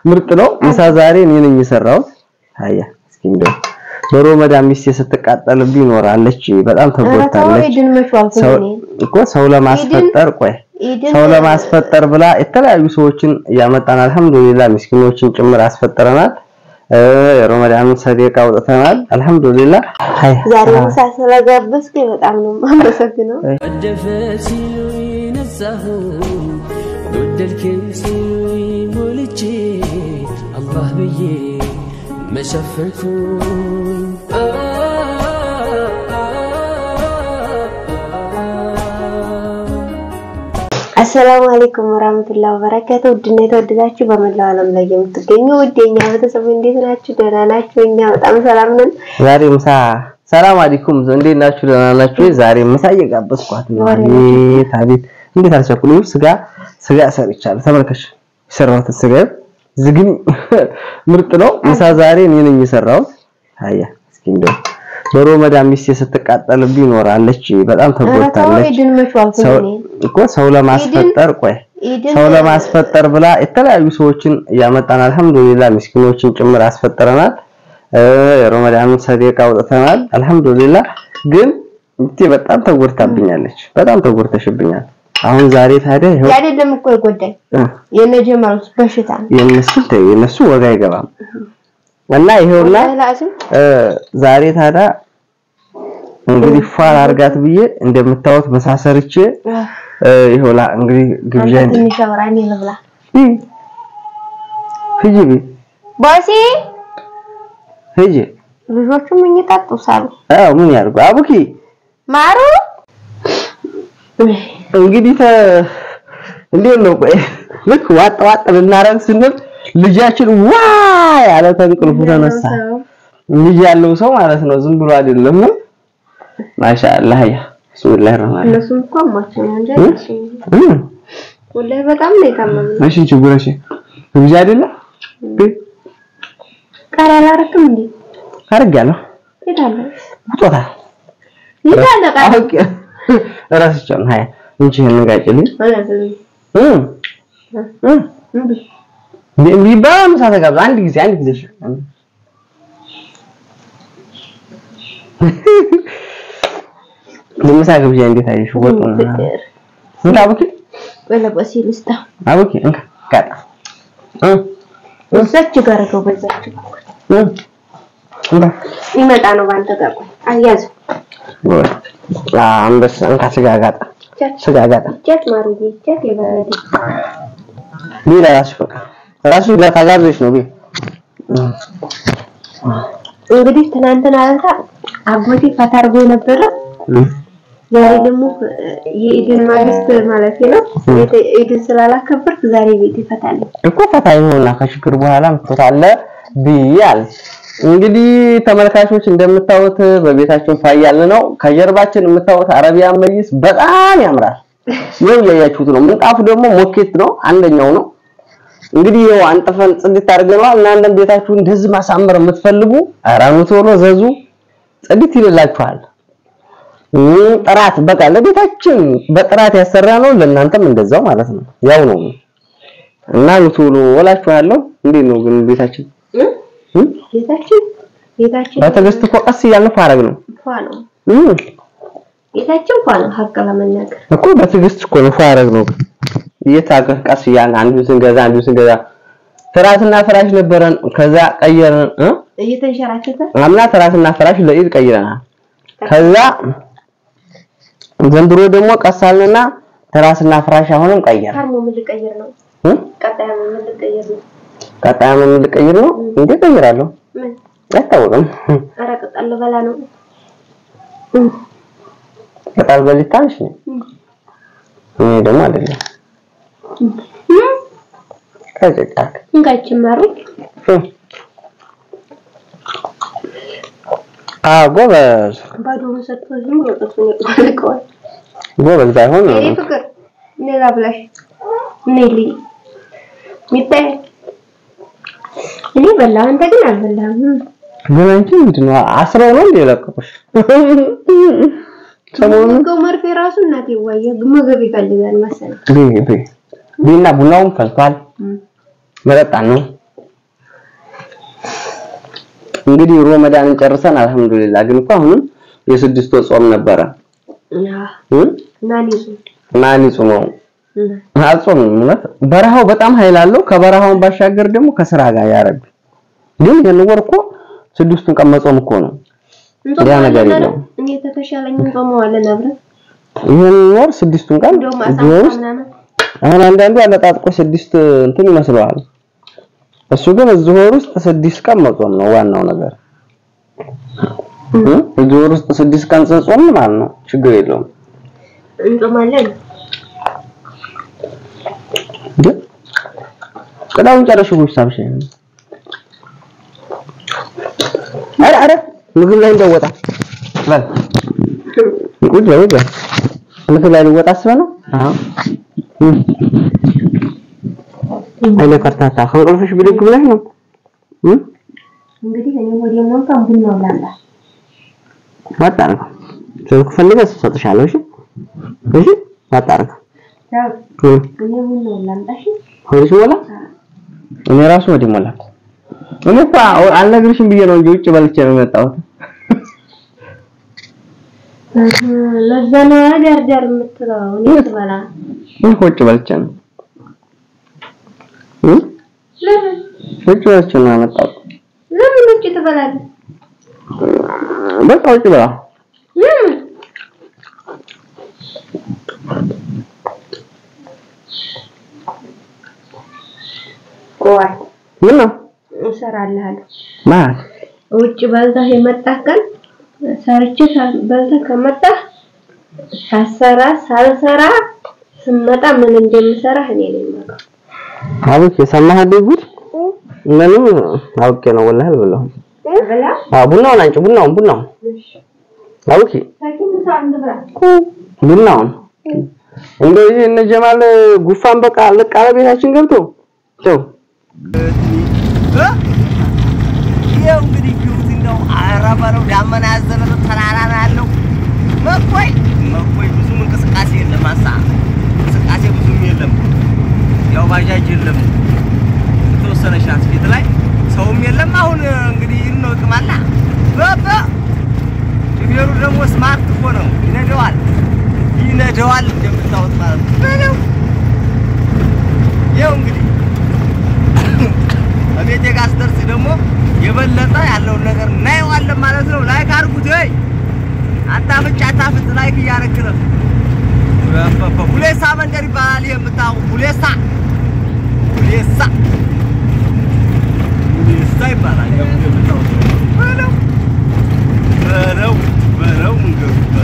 ምርጥ ነው። ምሳ ዛሬ እኔ ነኝ የሰራሁት። አያ እስኪ እንደው በሮመዳን ሚስቴ ስትቃጠልብኝ ኖራለች። በጣም ተጎድታለች። ኢድን መሽዋል ሰው እኮ ሰው ለማስፈጠር ቆይ ሰው ለማስፈጠር ብላ የተለያዩ ሰዎችን እያመጣን አልሐምዱሊላህ ምስኪኖችን ጭምር አስፈጥረናል። የሮመዳን ሰደቃ አውጥተናል። አልሐምዱሊላህ ሃይ ዛሬ ምሳ ስለጋበዝከኝ በጣም ነው የማመሰግነው። ቀደፈ ሲሉኝ ነጻሁ ጎደልክም ሲሉኝ ሞልቼ አላህ ብዬ መሸፈንኩኝ አሰላሙ አለይኩም ወራህመቱላሂ ወበረካቱ። ውድና የተወደዳችሁ በመላው ዓለም ላይ የምትገኙ ውድ የኛ ቤተሰብ እንዴት ናችሁ? ደህና ናችሁ? እኛ በጣም ሰላም ነን። ዛሬ ምሳ ሰላም አለይኩም እንዴት ናችሁ? ደህና ናችሁ? ዛሬ ምሳ እየጋበዝኳት ነው። አቤት አቤት እንዴት አልቸኩሉ። ስጋ ስጋ ሰርቻለሁ። ተመልከሽ የሰራሁትን ስጋ ዝግኝ ምርጥ ነው። ምሳ ዛሬ እኔ ነኝ የሰራሁት። አያ እስኪ እንደው በሮመዳን ሚስቴ ስትቃጠልብኝ ኖራለች። በጣም ተጎድታለች። ኢድን መሽዋል ሰው እኮ ሰው ለማስፈጠር ቆይ ሰው ለማስፈጠር ብላ የተለያዩ ሰዎችን እያመጣን አልሐምዱሊላህ ምስኪኖችን ጭምር አስፈጥረናል። የሮመዳን ሰደቃ አውጥተናል። አልሐምዱሊላህ ግን እንት በጣም ተጎድታብኛለች። በጣም ተጎድተሽብኛል። አሁን ዛሬ ታዲያ ይሄው አይደለም እኮ የጎዳኝ የነ ጀማል በሽታ ነው። የነሱ የነሱ ወጋ አይገባም እና ይሄውና ዛሬ ታዲያ እንግዲህ ፏል አርጋት ብዬ እንደምታዩት መሳሰርቼ ይኸውላ እንግዲህ ግብዣ ትንሽ አውራኝ ልብላ ሂጂ ቢ ቦሲ ሂጂ ልጆቹ ምን ይጠጡ ሳሉ አዎ ምን ያርጉ አቡኪ ማሩ እንግዲህ ተ እንዴት ነው ቆይ ልክ ዋጥ ዋጥ ልናረግ ስንል ልጃችን ዋ ያለ ተንቅልፉ ተነሳ ልጅ ያለው ሰው ማለት ነው ዝም ብሎ አይደለም ማሻአላህ ያ ቢስሚላህ ረህማን እነሱም እኮ አሟቸው ነው እንጂ ወላሂ በጣም ነው የታመመው። እሺ ችግር እሺ ግብዣ አይደለ ቃል አላረክም እንዴ? አድርጌያለሁ ሄዳለ ውጦታ ሄዳለ ቃል ኦኬ እረስቸው ነው ሀያ እንጂ ይሄን ጋጭልኝ ቢባል ምሳ ተጋብዘ አንድ ጊዜ አንድ ጊዜ ለምሳ ግብዣ እንዴት አየሽ? ወጡ እንካ አቡኪ በለበሲ ልስታ አቡኪ እንካ ጋጣ እዛች ጋር ነው በዛች እንካ ይመጣ ነው ባንተ ጋር ቆይ አያዝ አንበሳ እንካ ስጋ ጋጣ ስጋ ጋጣ ቸት ማሩዬ ቸት የበረደ ሌላ ራሱ በቃ ራሱ ለታጋዘች ነው ቤ እንግዲህ ትናንትና አለታ አጎቴ ፈታ አድርጎ የነበረ ዛሬ ደግሞ የኢድን ማግስት ማለት ነው። ኢድን ስላላከበርክ ዛሬ ቤት ይፈታል እኮ ፈታ ይሆንና ከችግር በኋላ ምትታለ ብያል። እንግዲህ ተመልካቾች እንደምታዩት በቤታችን ፋያል ነው። ከጀርባችን የምታዩት አረቢያን መጅሊስ በጣም ያምራል። ይኸው እያያችሁት ነው። ምንጣፉ ደግሞ ሞኬት ነው፣ አንደኛው ነው። እንግዲህ ይኸው አንጥፈን ጽድት አድርገነዋል። እናንተም ቤታችሁ እንደዚህ ማሳመር የምትፈልጉ ኧረ ኑ ቶሎ ዘዙ፣ ጽድት ይልላችኋል። ጥራት በቃ ለቤታችን በጥራት ያሰራ ነው። ለእናንተም እንደዛው ማለት ነው፣ ያው ነው እና ኑ ቶሎ እላችኋለሁ። እንዴት ነው ግን ቤታችን ቤታችን ቤታችን በትዕግስት እኮ ቀስ እያልን ፏ አደረግ ነው ፏ ነው ቤታችን ፏ ነው። ሀቅ ለመናገር እኮ በትዕግስት እኮ ነው ፏ አደረግ ነው። እየታገስ ቀስ እያልን አንዱን ስንገዛ አንዱን ስንገዛ ትራስና ፍራሽ ነበረን፣ ከዛ ቀየርን እ እየተንሸራተተ አምና ትራስና ፍራሽ ለኢድ ቀይረናል። ከዛ ዘንድሮ ደግሞ ቀሳልንና ትራስና ፍራሽ አሁንም ቀየር ከርሞ ምን ልቀይር ነው? እ ቀጣይ ምን ልቀይር ነው? ቀጣይ ምን ልቀይር ነው? እንዴ ቀይራለሁ። ምን አይታወቅም። ኧረ ቅጠል ልበላ ነው። ቅጠል በሊታንሽ ነው። እኔ ደግሞ አይደለም ከጭቃክ እንጋችን ማሩ አ ጎበዝ ባዶውን ሰጥቶ ዝም ብሎ ጥርሱን ይቆልቀዋል። ጎበዝ ባይሆን የኔ ፍቅር እኔ ላብላሽ እኔ ልይ ሚታይ እኔ በላሁ አንተ ግን አልበላህም። ግን አንቺ ምንድን ነው አስረው ነው እንደ የለቀቁሽ? ሰሞኑን ምግብ መርፌ ራሱ እናቴ ዋየ ምግብ ይፈልጋል መሰለኝ። ቤ ቤ ቤና ቡናውም ፈልቷል። መጠጣን ነው እንግዲህ ሮመዳንን ጨርሰን አልሐምዱሊላህ። ግን እኮ አሁንም የስድስት ወር ጾም ነበረ እ ማን ይዙ ማን ይጾመው? አልጾምም። እውነት በረሃው በጣም ኃይል አለው። ከበረሃውን ባሻገር ደግሞ ከስራ ጋር ያረብ ግን ይሄን ወር እኮ ስድስቱን ቀን መጾም እኮ ነው። ያ ነገር የለም። እኔ ተተሻለኝ እንጾመዋለን አብረን ይሄን ወር ስድስቱን ቀን እንደውም እዚህ አሳምታ ውስጥ ምናምን አሁን አንዳንዱ አለጣጥቆ ስድስት እንትን ይመስለዋል። እሱ ግን እዚህ ወር ውስጥ ስድስት ቀን መጾም ነው ዋናው ነገር። እ? እዚህ ወር ውስጥ ስድስት ቀን ጾም ማለት ነው። ችግር የለውም። እንጾማለን። ግን ቅዳውን ጨረሽ ሂሳብ ሸይ አረ አረ ምግብ ላይ እንደወጣ በል ቁጭ በል ቁጭ በል ምግብ ላይ ልወጣ አስበህ ነው? አዎ አይነ ከርታታ ከእንቅልፍሽ ብድግ ብለሽ ነው እ እንግዲህ እኔ ወደ ሞንካም ቡናው ላምጣ። ዋጥ አድርገው ስልክ ፈልገህ እሰጥሻለሁ። እሺ እሺ ዋጥ አድርገው ያው እ እኔ ቡናው ላምጣ። እሺ ሆድሽ ሞላ? እኔ ራሱ ወዲ ሞላ። እኔ እኮ አው- አልነግርሽም ብዬ ነው እንጂ ውጭ በልቼ ነው የመጣሁት። እህ፣ ለዛ ነው ዳር ዳር የምትለው እኔ ትበላ እኔ እኮ ውጭ በልቼ ነው እ ለምን ውጭ በልቼ ነው የመጣሁት። ለምን ውጭ ትበላለህ? በቃ ውጭ በላ። ለምን ቆይ ምን ነው እሰራልሃለሁ። ማለት ውጭ በልተህ የመጣህ ቀን ሰርቼ ሳ- በልተህ ከመጣህ ሳሰራ ሳልሰራ ስመጣ ምን እንደምሰራ እኔ ነኝ የማውቀው። አቡክ የሰማህ ጉድ ምንም አውቄ ነው ወላሂ አልበላሁም። ብላ አዎ ቡናውን አንቺ ቡናውን ቡናውን አቡኪ ሳኪን ሳን ብላ ቡናውን እንደዚህ እነ ጀማል ጉፋን በቃ ልቅ አለ ቤታችን ገብቶ ቸው ይኸው እንግዲህ ጅቡቲ እንደው ኧረ በለው ዳመና ያዘለ ነው፣ ተራራ ነው ያለው። መኮይ መኮይ ብዙም እንቅስቃሴ የለም። አሳ እንቅስቃሴ ብዙም የለም። ያው ባጃጅ የለም፣ የተወሰነ ሻት ፊት ላይ ሰውም የለም። አሁን እንግዲህ ይህን ነው ቅማላ በበ ሹፌሩ ደግሞ ስማርት እኮ ነው፣ ይነደዋል ይነደዋል እንደምታወጥ ማለት ነው። በለው ይኸው እንግዲህ በቤቴ ጋር ስደርስ ደግሞ የበለጠ ያለውን ነገር እናየዋለን ማለት ነው። ላይክ አድርጉት። ወይ አታፍጭ አታፍጥ፣ ላይክ እያደረክ ነው። ቡሌሳ መንደር ይባላል። ይሄ የምታውቁ ቡሌሳ ቡሌሳ ቡሌሳ ይባላል። ይሄ የምታውቁ በለው በለው በለው መንገዱ